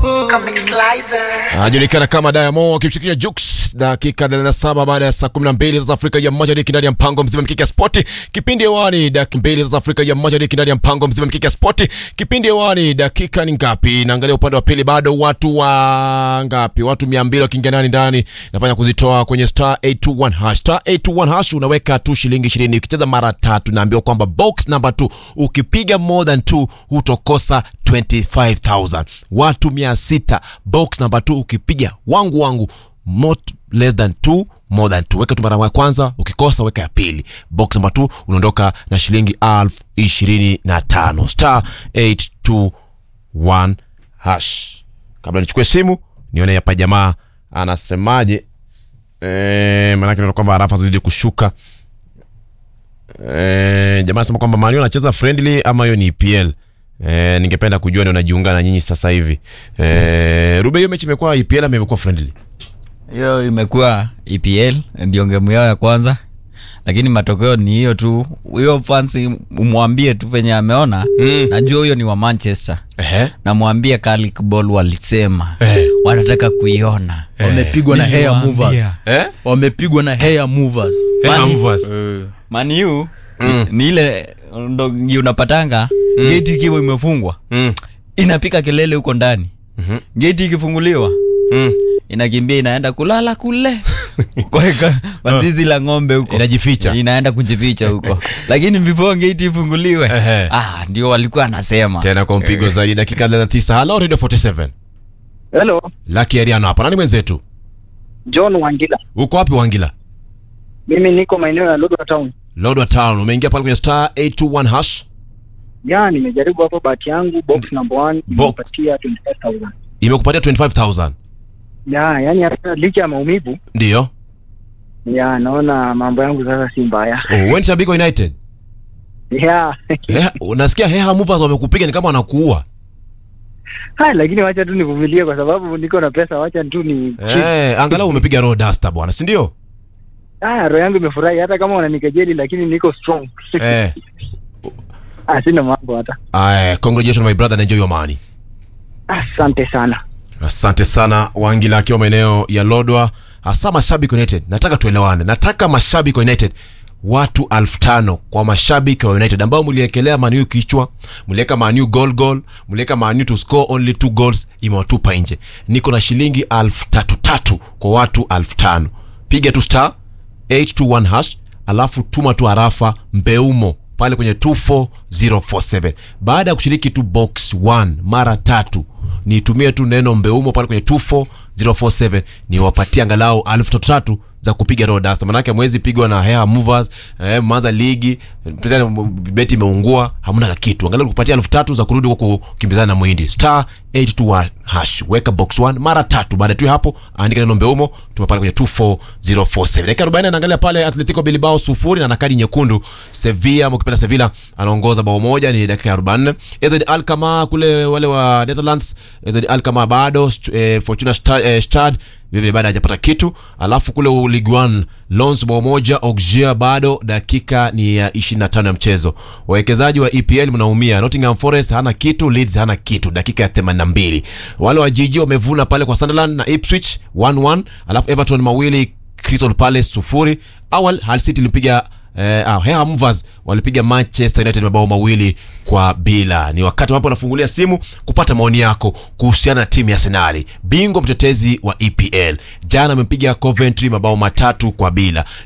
anajulikana kama Diamond akimshirikisha Jux, dakika 37 baada ya saa 12 za Afrika ya Mashariki ndani ya mpango mzima mkiki ya spoti. Kipindi hewani dakika mbili za Afrika ya Mashariki ndani ya mpango mzima mkiki ya spoti. Kipindi hewani dakika ni ngapi? Naangalia upande wa pili, bado watu wa ngapi? Watu 200 wakiingia ndani ndani, nafanya kuzitoa kwenye star 821 hash. Star 821 hash unaweka tu shilingi 20 ukicheza mara tatu, naambiwa kwamba box number 2 ukipiga more than 2 hutokosa 25000 watu 600 box number 2 ukipiga wangu wangu not less than 2 more than 2 weka tu mara ya kwanza ukikosa weka ya pili box number 2 unaondoka na shilingi elfu ishirini na tano star 821 hash kabla nichukue simu nione hapa jamaa anasemaje Eh, maanake naona kwamba arafa zidi kushuka Eh, jamaa anasema kwamba Manu anacheza friendly ama hiyo ni EPL. Eh, ningependa kujua ndio najiunga na nyinyi sasa hivi. Eh, Rube hiyo mechi imekuwa EPL ama imekuwa friendly? hiyo imekuwa EPL ndio ngemu yao ya kwanza, lakini matokeo ni hiyo tu. Huyo fans umwambie tu venye ameona Mm. najua huyo ni wa Manchester, Ehe. namwambie Carrick Ball walisema Eh. wanataka kuiona wamepigwa na hair Niliwaambia. movers Eh? wamepigwa na hair movers Hey, Mani- Amvas. Man U ni ile ndo ngi unapatanga geti ikiwa imefungwa Mm. inapika kelele huko ndani Mhm. geti ikifunguliwa Mm. inakimbia inaenda kulala kule kweka kwa zizi la ng'ombe huko Inajificha. inaenda kujificha huko lakini before gate ifunguliwe Ehe. ah, ndio walikuwa anasema Tena kwa mpigo zaidi dakika 39. Hello Radio 47. Hello, Lucky Ariano hapa. Nani mwenzetu? John Wangila. Uko wapi Wangila? Mimi niko maeneo ya Lodwar Town. Lodwa Town. Umeingia pale kwenye star 821 hash. Ya, nimejaribu hapo bahati yangu box number 1 Box. imepatia 25000. Imekupatia 25000. Ya, yani hata licha ya maumivu, Ndio. ya naona mambo yangu sasa si mbaya. Oh, wewe ni shabiki wa United? Ya. Heha, unasikia Heha Movers wamekupiga ni kama wanakuua. Hai, lakini wacha tu nivumilie kwa sababu niko na pesa, wacha tu ni Eh, angalau umepiga raw duster bwana, si ndio? Ah, roho yangu imefurahi hata kama wananikejeli lakini niko strong. Eh. Ah, sina mambo hata. Aye, congratulations my brother and enjoy your money. Asante sana. Asante sana Wangila akiwa maeneo ya Lodwa, hasa mashabiki wa United. Nataka tuelewane, nataka mashabiki wa United watu alfu tano kwa mashabiki wa United ambao mliekelea Man U kichwa, mliweka Man U goal goal, mliweka Man U to score only two goals, imewatupa nje. Niko na shilingi alfu tatu tatu kwa watu alfu tano. Piga tu star 821 hash alafu tuma tu arafa mbeumo pale kwenye 24047 baada ya kushiriki tu box 1 mara tatu nitumie tu neno mbeumo pale kwenye 24047 niwapatie angalau elfu tatu tatu za kupiga rodasta manake mwezi pigwa na hair movers eh, mwanza ligi tena beti imeungua hamna kitu angalau kupatia elfu tatu za kurudi kwa kukimbizana na mwindi star 821 hash weka box 1 mara tatu baada tu ya hapo andika neno mbeumo tuma pale kwenye 24047 dakika 40 anaangalia pale Atletico Bilbao sufuri na na kadi nyekundu Sevilla ama ukipenda Sevilla anaongoza bao moja ni dakika ya 44 Ezed Alkmaar kule wale wa Netherlands Ezed Alkmaar bado st- eh, Fortuna Stad, eh, Stad vile bado hajapata kitu alafu kule Ligue 1 Lens bao moja Auxerre bado dakika ni ya 25 ya mchezo wawekezaji wa EPL mnaumia Nottingham Forest hana kitu Leeds hana kitu dakika ya 82 wale wa jiji wamevuna pale kwa Sunderland na Ipswich 1-1 alafu Everton mawili Crystal Palace sufuri awal Hull City ilipiga eh, ah, Heha Movers walipiga Manchester United mabao mawili kwa bila. Ni wakati ambapo nafungulia simu kupata maoni yako kuhusiana na timu ya Arsenal, bingwa mtetezi wa EPL. Jana amepiga Coventry mabao matatu kwa bila.